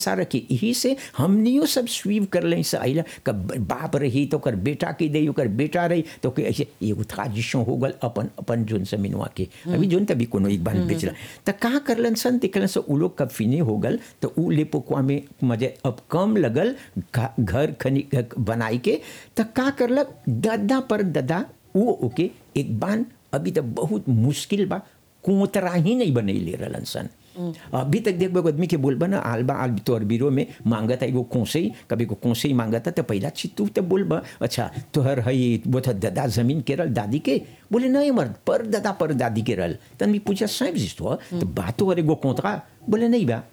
सारा के यही से हमनियो सब स्वीव कर लें से आइला का बाप रही तो कर बेटा के दे ओकर बेटा रही तो के ऐसे एगो ट्रांजिशन हो गल अपन अपन जोन से मिनवा के अभी जोन तभी कोनो एक बार बेचला त का करलन सन देखलन से उ लोग कब फिने हो गल तो उ ले पोकवा में मजे अब कम लगल घ- घर खनी बनाई के त का करलक ददा पर ददा उ ओके एक बान अभी तो बहुत मुश्किल बा कोतरा ही नहीं बनैले रहलन सन अभी तक देख बो आदमी के बोलबा ना आलबा आल तोर बीरो में मांगता एगो कोसई कभी को कोसई मांगता तो पहला चीज तू तो बोलबा अच्छा तोहर हई वो था दादा जमीन के रल दादी के बोले नहीं मर्द पर दादा पर दादी के रल तन मी पूछा साहब जिस तो तो बातो अरे गो कोंतरा बोले नहीं बा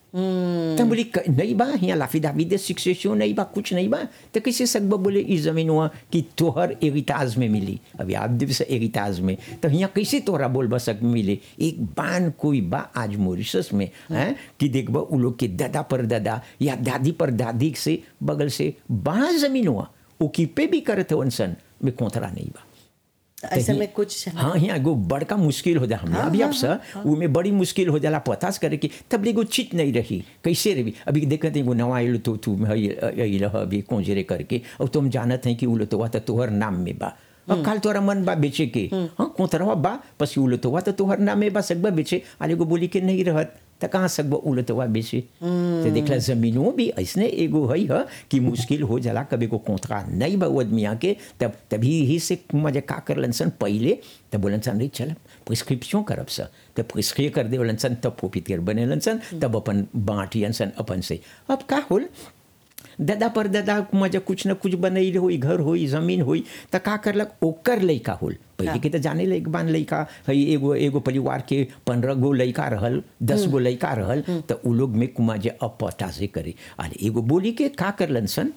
तब बोली "क- नहीं बा यहाँ लाफी दाफी दे सिक्सेशन नहीं बा कुछ नहीं बा तो कैसे सकबा बोले इस जमीन हुआ कि तोहर एरिताज में मिली अभी आप दिवस एरिताज में तो यहाँ कैसे तोहरा बोल बा सक मिले एक बान कोई बा आज मॉरिशस में हैं कि देखबा उ लोग के दादा पर दादा या दादी पर दादी से बगल से बा जमीन हुआ ओकीपे भी करते सन में कोंथरा नहीं बा ऐसे में कुछ हाँ यहाँ एगो बड़का मुश्किल हो जा हमने अभी अब सर उमें बड़ी मुश्किल हो जाला पतास करे कि तब एगो चित नहीं रही कैसे रही अभी देखते एगो नवा आयल तो तू अल अभी कोंजरे करके और तुम जानत हैं कि उ लोतवा तो तोहर नाम में बा अब काल तोहरा मन बा बेचे के हाँ कोतरवा बा पसी उ लोतवा तो तोहर नाम में बा सकबा बेचे आले एगो बोली के नहीं रहत त कहाँ सकबा उ लोतवा बेचे तो देखला जमीनों भी ऐसने एगो है ह कि मुश्किल हो जाला कभी को कोंतरा नहीं बा वो आदमिया के तब तभी ही से मजे का करलन सन पहले तब बोलन सन नहीं चल प्रिस्क्रिप्शन करब सा तब प्रिस्क्रिय कर दे बोलन सन तब फोपित बनेलन सन तब अपन बाँटियन सन अपन से अब का होल दादा पर दादा मजा कुछ न कुछ बनैल होई घर होई जमीन होई त का करलक ओकर लइका होल पहले के तो जाने लायक बान लइका हई एगो एगो परिवार के पंद्रह गो लइका रहल दस गो लइका रहल त उ लोग में कुमा जे अपटा से करे अरे एगो बोली के का करलन सन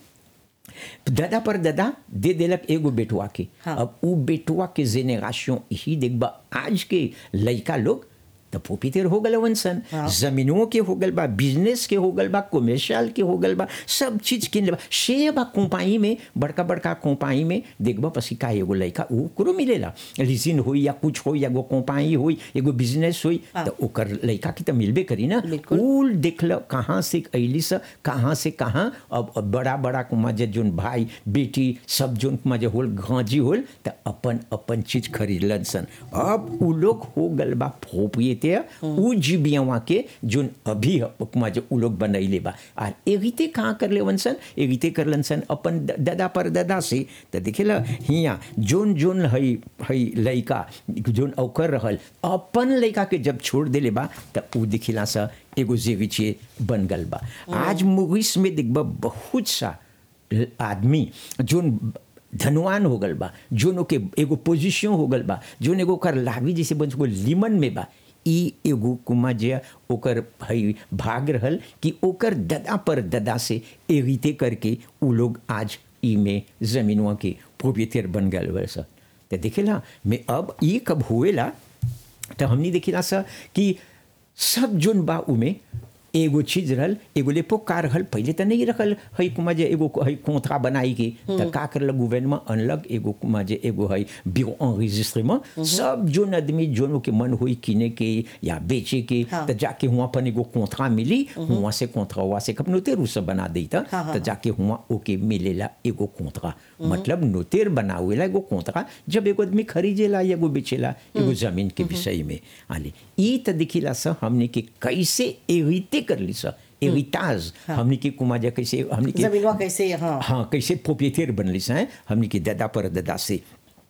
दादा पर दादा दे देलक एगो बेटुआ के हाँ। अब उ बेटुआ के जेनेरेशन ही देखबा आज के लइका लोग तो पोपीतेर हो गल वन हाँ। जमीनों के हो गल बा बिजनेस के हो गल बा कमर्शियल के हो गल बा सब चीज किन ले बा शे बा कंपाई में बड़का बड़का कंपाई में देखबा पसी का एगो लइका उ करो मिलेला लीजिन होई या कुछ होई या एगो कंपाई होई एगो बिजनेस होई हाँ। तो ओकर लइका की तो मिलबे करी ना बिल्कुल। कुल देखल कहाँ से अली से कहाँ से कहाँ अब अब बड़ा बड़ा कुमा जे जोन भाई बेटी सब जोन कुमा जे होल गांजी होल तो अपन अपन चीज खरीदलन सन अब उ लोग हो गल बा फोपिए ते उ जीबियावा के जोन अभी कुमा जे उ लोग बनैले बा आ एगिते कहाँ कर ले सन एगिते करलन सन अपन द- दादा पर दादा से तो देखेला हिया जोन जोन हई हई लइका जोन ओकर रहल अपन लइका के जब छोड़ देले बा त उ दिखिला सा एगो जेविचे बन गल बा आज मुगिस में देखबा बहुत सा ल- आदमी जोन धनवान हो गल बा जोन ओके एगो पोजीशन हो गल बा जोन एगो ओकर लावी जैसे बन को लिमन में बा ई एगो कुमा जे ओकर हई भाग रहल कि ओकर ददा पर ददा से एगिते करके उ लोग आज ई में जमीनवा के प्रोपिएटर बन गल वैसा तो देखेला मैं अब ई कब हुएला तो हमनी देखिला सा कि सब जोन बा उमे एगो चीज रहल एगो लेपो का रहल पहले तो नहीं रखल हई कुमा जे एगो हई कोंथरा बनाई के तो का करलक गवर्नमेंट अनलक एगो कुमा जे एगो हई बिरो enregistrement सब जोन आदमी जोन के मन हुई किने के या बेचे के हाँ। तो जाके हुआ अपन एगो कोंथरा मिली हुआ से कोंथरा हुआ से कब नोतेर उ सब बना देता हाँ, हाँ, तो जाके हुआ ओके मिलेला एगो कोंथरा मतलब नोतेर बनावेला एगो कोंथरा जब एगो आदमी खरीदेला या एगो बेचेला एगो जमीन के विषय में आले ई त दिखिला सा हमने के कैसे एरिते कर ली सा एरिताज हमने के कुमाजा कैसे हमने के जमीनवा कैसे हाँ हाँ कैसे प्रोपिएटर बनली सा हमने के दादा पर दादा से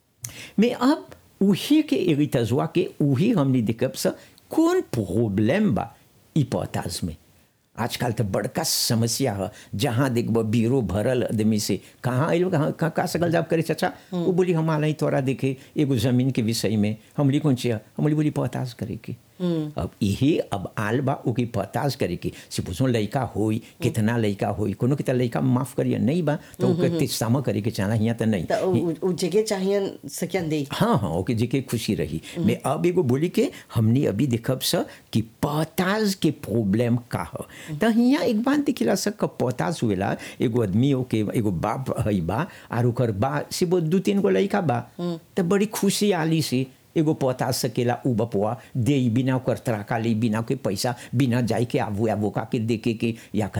मैं अब उही के एरितजवा के उही हमने देखब सा कौन प्रॉब्लम बा ई पोताज में आजकल तो बड़का समस्या है जहाँ देखब बीरो भरल आदमी से कहाँ आइल कहाँ कहाँ का सकल जाब करे चाचा वो बोली हम आल तोरा देखे एगो जमीन के विषय में हमली कौन चाहिए हमली बोली पताज करे के अब यही अब आल बा ओके पताज करे के से पूछो लइका होई कितना लइका होई कोनो के त लइका माफ करिए नहीं बा तो ओके तिस्तामा करे के चाहना हिया त नहीं तो उ- उ जगह चाहिए सकियन दे हाँ हाँ ओके जेके खुशी रही मैं अब एगो बोली के हमने अभी देखब स कि पोताज के प्रॉब्लम का ह त हियाँ एक बात दिखिला स क पोताज हुएला एगो आदमी ओके एगो बाप हई बा आर ओकर बा से वो दू तीन गो लइका बा त बड़ी खुशी आली से एगो पता सकेला उ बपुआ दे बिना ओकर तराका ले बिना के पैसा बिना जाई के आबू आबू का के देके के या